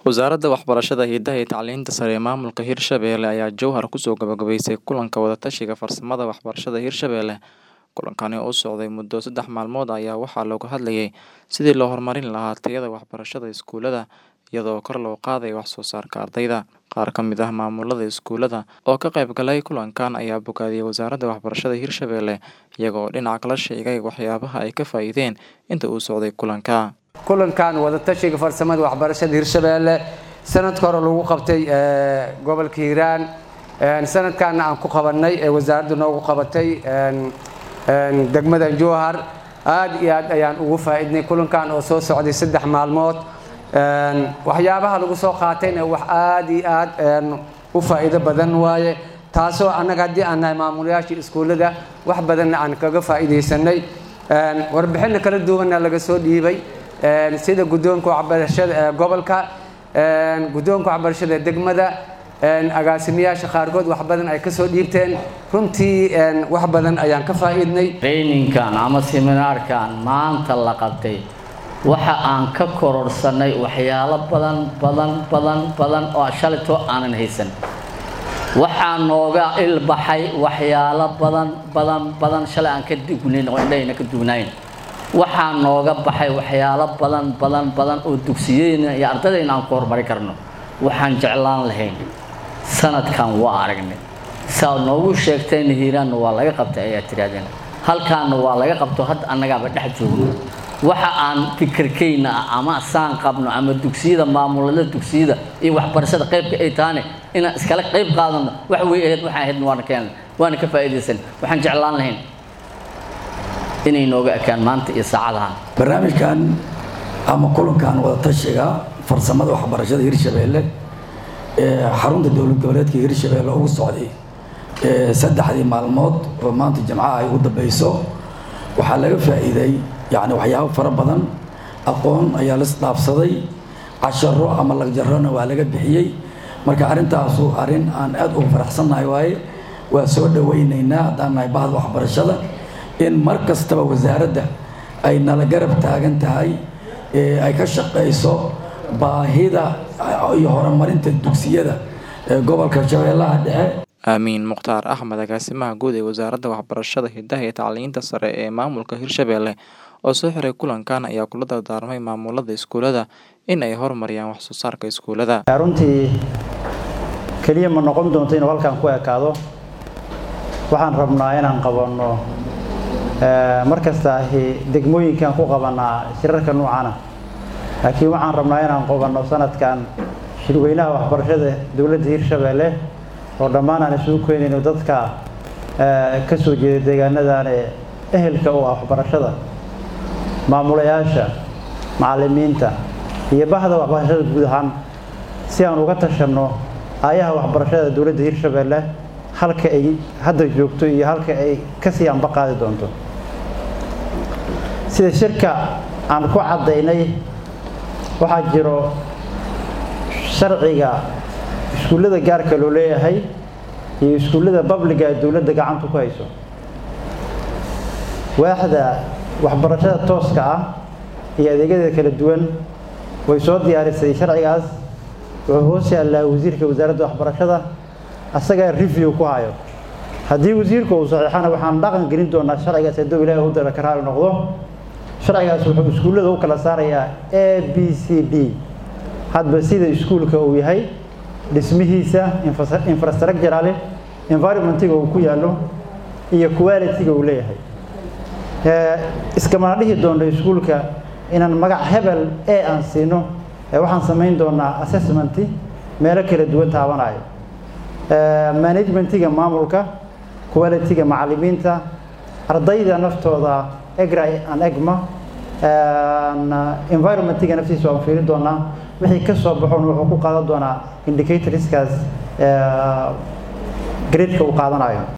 Wasaaradda Waxbarashada, Hidaha iyo Tacliinta Sare ee Maamulka Hirshabelle ayaa jowhar kusoo gabagabaysay kulanka wada-tashiga farsamada waxbarashada Hirshabelle. Kulankani oo socday muddo saddex maalmood ayaa waxaa looga hadlayay sidii loo horumarin lahaa tayada waxbarashada iskuulada iyadoo kor loo qaadayo wax soo saarka ardayda. Qaar ka mid ah maamulada iskuulada oo ka qayb galay kulankan ayaa bogaadiyay Wasaaradda Waxbarashada Hirshabelle iyaga oo dhinaca kala sheegay waxyaabaha ay ka faa'iideen inta uu socday kulanka. kulankan wadatashiga farsamada waxbarashada hirshabelle sanadka hore lagu qabtay gobolka hiiraan sanadkaana aan ku qabanay ee wasaaradda noogu qabatay degmada jowhar aad iyo aad ayaan ugu faa'iidnay kulankan oo soo socday saddex maalmood waxyaabaha lagu soo qaatayna wax aad iyo aad u faa'iido badan waaye taasoo annaga haddii aan nahay maamulayaasha iskuullada wax badanna aan kaga faa'iidaysanay warbixinna kala duwanna laga soo dhiibay sida guddoonka waxbarashada ee gobolka guddoonka waxbarashada ee degmada agaasimayaasha qaarkood wax badan ay kasoo dhiibteen runtii wax badan ayaan ka faa'iidnay traininkan ama seminaarkan maanta la qabtay waxa aan ka kororsanay waxyaalo badan badan badan badan oo shalayto aanan haysan waxaa nooga ilbaxay waxyaalo badan badan badan shalay aan ka dugnayn oo indhahayna ka dugnayn waxaa nooga baxay waxyaalo badan badan badan oo dugsiyeyna iyo ardadayna aan ku horumari karno waxaan jeclaan lahayn sanadkan waa aragnay saa noogu sheegtayna hiiraanna waa laga qabtay ayaa tirahdeen halkaanna waa laga qabto hadda annagaaba dhex joogno waxa aan fikirkayna ah ama saan qabno ama dugsiyada maamulada dugsiyada iyo waxbarashada qaybka ay tahane inaan iskala qayb qaadano wax way ahayd waxaan ahaydna waana keenay waana ka faa'iidaysan waxaan jeclaan lahayn inay nooga ekaan maanta iyo saacadahan barnaamijkan ama kulankan wadatashiga farsamada waxbarashada hirshabelle ee xarunta dowlad goboleedka hirshabelle ugu socday saddexdii maalmood oo maanta jimcaha ay ugu dambeyso waxaa laga faa'iiday yacni waxyaabo fara badan aqoon ayaa la isdhaafsaday casharo ama lagjarrona waa laga bixiyey marka arrintaasu arrin aan aad ugu faraxsannahay waaye waa soo dhawaynaynaa haddaan nahay bahda waxbarashada in mar kastaba wasaaradda ay nala garab taagan tahay ay ka shaqayso baahida iyo horumarinta dugsiyada ee gobolka shabeellaha dhexe aamiin mukhtaar axmed agaasimaha guud ee wasaaradda waxbarashada hidaha iyo tacliinta sare ee maamulka hirshabelle oo soo xiray kulankan ayaa kula dardaarmay maamulada iskuulada in ay horumariyaan wax soo saarka iskuulada runtii keliya ma noqon doonto inuu halkan ku ekaado waxaan rabnaa inaan qabanno mar kasta degmooyinkan ku qabanaa shirarka noocana laakiin waxaan rabnaa inaan qabanno sanadkan shirweynaha waxbarashada dowladda hirshabelle oo dhammaan aan isugu keenayno dadka ka soo jeeda deegaanadan ee ehelka u ah waxbarashada maamulayaasha macallimiinta iyo bahda waxbarashada guud ahaan si aan uga tashanno aayaha waxbarashada dowladda hirshabelle halka ay hadda joogto iyo halka ay kasii anba qaadi doonto sida shirka aan ku caddaynay waxaa jiro sharciga iskuullada gaarka loo leeyahay iyo iskuullada babliga ee dowladda gacanta ku hayso waaxda waxbarashada tooska ah iyo adeegyadeeda kala duwan way soo diyaarisay sharcigaas wuxuu hoos yaallaa wasiirka wasaaradda waxbarashada asagaa review ku hayo haddii wasiirku uu saxiixana waxaan dhaqan gelin doonaa sharcigaas hadduu ilaahay u dara ka raali noqdo sharcigaas wuxuu iskuullada u kala saarayaa a b c d hadba sida iskuulka uu yahay dhismihiisa infrastructurale environmentiga uu ku yaallo iyo quality-ga uu leeyahay iskamana dhihi doonno iskuulka inaan magac hebel ee aan siino waxaan samayn doonaa assessmenti meelo kala duwan taabanayo managementiga maamulka quality-ga macallimiinta ardayda naftooda egra an egma environmentiga naftiisa waan fiiri doonaa wixii ka soo baxon wuxuu ku qaadan doonaa indicatorskaas gradeka uu qaadanayo